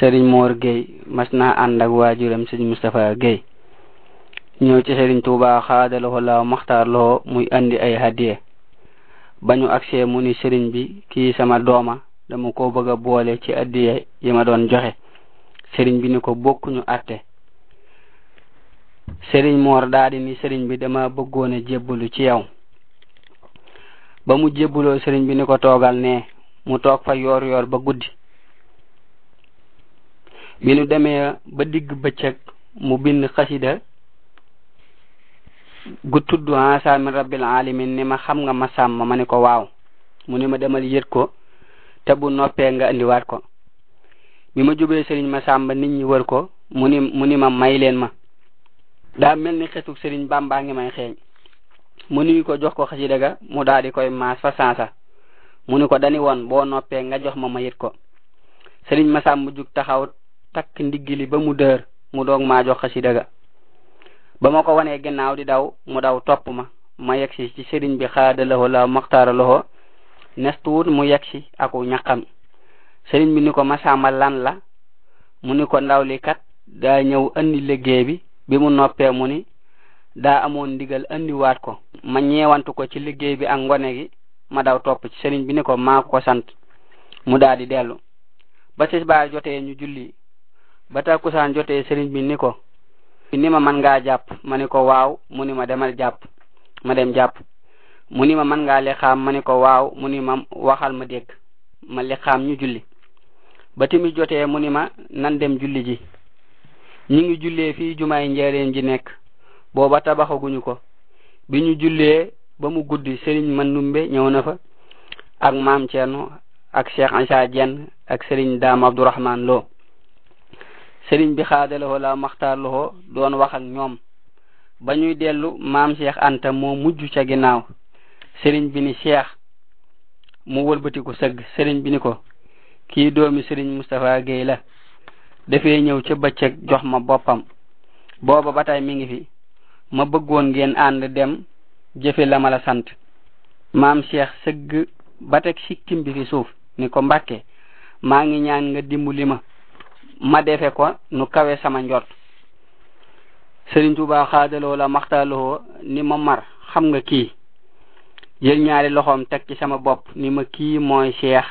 sëriñ Mor Gueye mas naa ànd ak waajuram sëriñ Moustapha Gueye ñëw ci sëriñ Tuuba xaadaloxo laaw maxtaar loxo muy andi ay hadiye bañu agsee mu ni sëriñ bi kii sama dooma dama ko bëgg a boole ci addiye yi ma doon joxe sëriñ bi ni ko bokkuñu atte sëriñ Mor daadi ni sëriñ bi dama bëggoon a jébbalu ci yow ba mu jébbuloo sëriñ bi ni ko toogal ne mu toog fa yoor yoor ba guddi bi nu demee ba digg bëccëg mu bind xasida gu tudd asa min rabbil alamin ni ma xam nga ma sàmm ma ni ko waaw mu ni ma demal yët ko te bu noppee nga indiwaat ko bi ma jubee sëriñ ma sàmba nit ñi wër ko mu ni mu ni ma may leen ma daa mel ni xetuk sëriñ bàmbaa ngi may xeeñ mu nuyu ko jox ko xasida ga mu daal di koy maas fa sansa mu ni ko dani woon boo noppee nga jox ma ma yët ko sëriñ ma sàmba jug taxaw takk ndiggili ba mu dër mu doog maa jox xasida ga ba ma ko wanee ginnaaw di daw mu daw topp ma ma yegsi ci sëriñ bi xaada loxo la maxtaara loxo nestuwut mu yegsi aku ñaqam sëriñ bi ni ko masamba lan la mu ni ko ndaw li kat daa ñëw andi liggéey bi bi mu noppee mu ni daa amoon ndigal andiwaat ko ma ñeewantu ko ci liggéey bi ak ngone gi ma daw topp ci sëriñ bi ni ko maa ko sant mu daal di dellu ba tisbaar jotee ñu julli ba takkusaan jotee sëriñ bi ni ko ni ma man ngaa jàpp ma ni ko waaw mu ni ma demal jàpp ma dem jàpp mu ni ma man ngaa lixaam ma ni ko waaw mu ni ma waxal ma dégg ma lixaam ñu julli ba timi jotee mu ni ma nan dem julli ji ñi ngi jullee fii jumaay njëriñ ji nekk booba tabaxaguñu ko bi ñu jullee ba mu guddi sëriñ Mandumbe ñëw na fa ak maam Cerno ak Cheikh Ansa Jenn ak sëriñ Daam Abdourahman Lo sëriñ bi xaadaloxo la maxtaar loxo doon wax ak ñoom ba ñuy dellu maam Cheikh Anta moo mujj ca ginnaaw sëriñ bi ni Cheikh mu wëlbatiku sëgg sëriñ bi ni ko kii doomi sëriñ Moustapha Gueye la dafee ñëw ca bëccëg jox ma boppam booba ba tey mi ngi fi ma bëggoon ngeen ànd dem jëfe la ma la sant maam Cheikh sëgg ba teg sikkim bi fi suuf ni ko Mbàkke maa ngi ñaan nga dimbali ma ma defe ko nu kawe sama njort Sëriñ Tuubaa xaadaloo la maxtaaloo ni ma mar xam nga kii jël ñaari loxoom teg ci sama bopp ni ma kii mooy Cheikh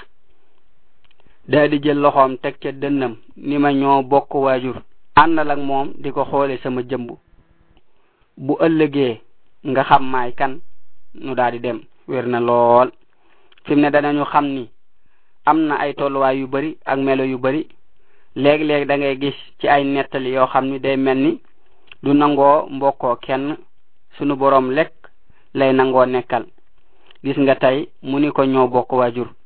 daa di jël loxoom teg ca dënnam ni ma ñoo bokk waajur àndal ak moom di ko xoole sama jëmb bu ëllëgee nga xam maay kan nu daal di dem wér na lool fi mu ne danañu xam ni am na ay tolluwaay yu bari ak melo yu bari léeg-léeg da ngay gis ci ay nettali yoo xam ni day mel ni du nangoo mbokkoo kenn sunu boroom lekk lay nangoo nekkal gis nga tey mu ni ko ñoo bokk waajur